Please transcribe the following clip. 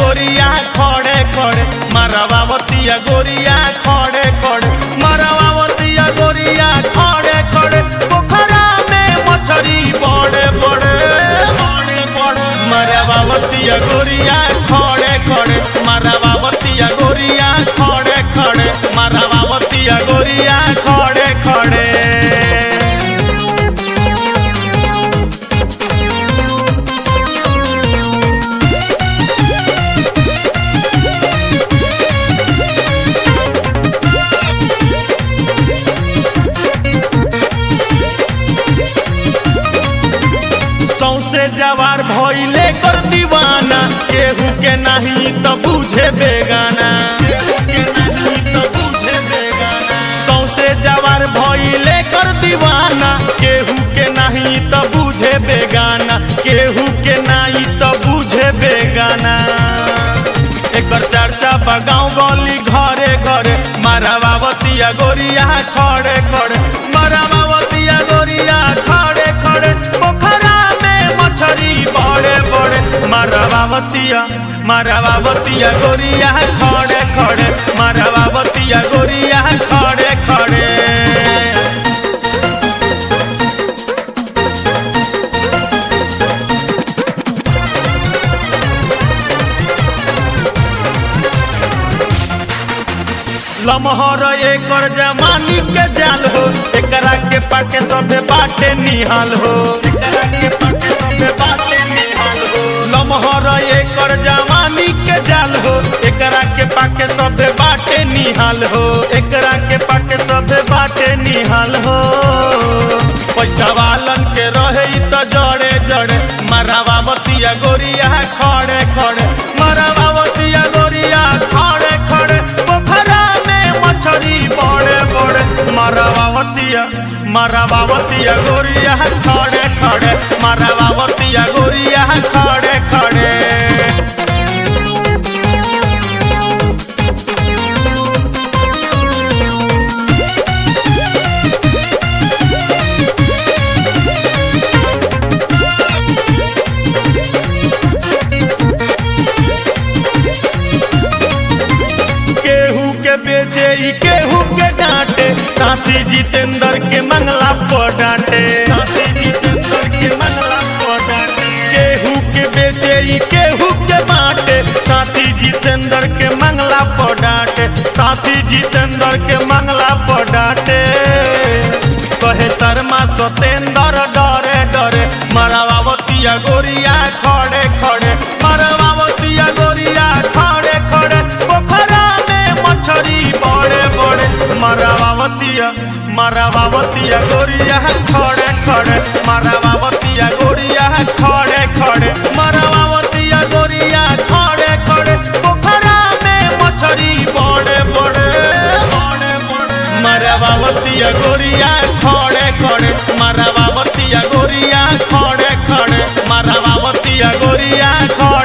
गोरिया खड़े खड़े मरवावतिया गोरिया खड़े खड़े मरवावतिया गोरिया खड़े खड़े पोखरा में मछरी बड़े बड़े बड़े बड़े मरवावतिया गोरिया खड़े खड़े मरवावतिया गोरिया खड़े खड़े मरवावतिया गोरिया खड़े खड़े सौसे जवार भइले कर दीवाना केहू के नहीं तो बुझे बेगाना सौसे जवार भइले कर दीवाना केहू के नहीं तो बुझे बेगाना केहू के नहीं तो बुझे बेगाना एकर चर्चा बा गाँव गली घरे घरे मारावावतिया गोरिया खड़े खड़े मारावावतिया गोरिया खड़े खड़े पोखरा में मछरी बड़े बड़े मारावावतिया मारावावतिया गोरिया खड़े खड़े मारावावतिया गोरिया खड़े खड़े लमहर एकर जमानी के जाल हो एकरा के पाके सबे बाटे निहाल हो एकरा के पाके सबे बाटे निहाल हो लमहर एकर जमानी के जाल हो एकरा के पाके सबे बाटे निहाल हो एकरा के पाके सबे बाटे निहाल हो पैसा वालन के रहे इ त जड़े जड़े मरावावतिया गोरिया खड़े खड़े मरावावतिया गोरिया खड़े खड़े पोखरा में मछरी बड़े बड़े मरावावतिया मरावावतिया गोरिया खड़े खड़े मरावावतिया गोरिया खड़े खड़े केहू के बेचे ई केहू के डांटे साथी जितेंद्र के मंगला पर डांटे साथी जितेंद्र के मंगला पर डांटे केहू के बेचे ई केहू के बांटे साथी जितेंद्र के मंगला पर डांटे साथी जितेंद्र के मंगला पर डांटे कहे शर्मा सतेंद्र डरे डरे मरावावतिया गोरिया खड़े खड़े मरावावतिया गोरिया खड़े खड़े पोखरा में मछरी बड़े बड़े मरावावतिया मरावावतिया गोरिया खड़े खड़े मरावावतिया गोरिया खड़े खड़े मरावावतिया गोरिया खड़े खड़े पोखरा में मछरी बड़े बड़े बड़े बड़े मरावावतिया गोरिया खड़े खड़े मरावावतिया गोरिया खड़े खड़े मरावावतिया गोरिया खड़े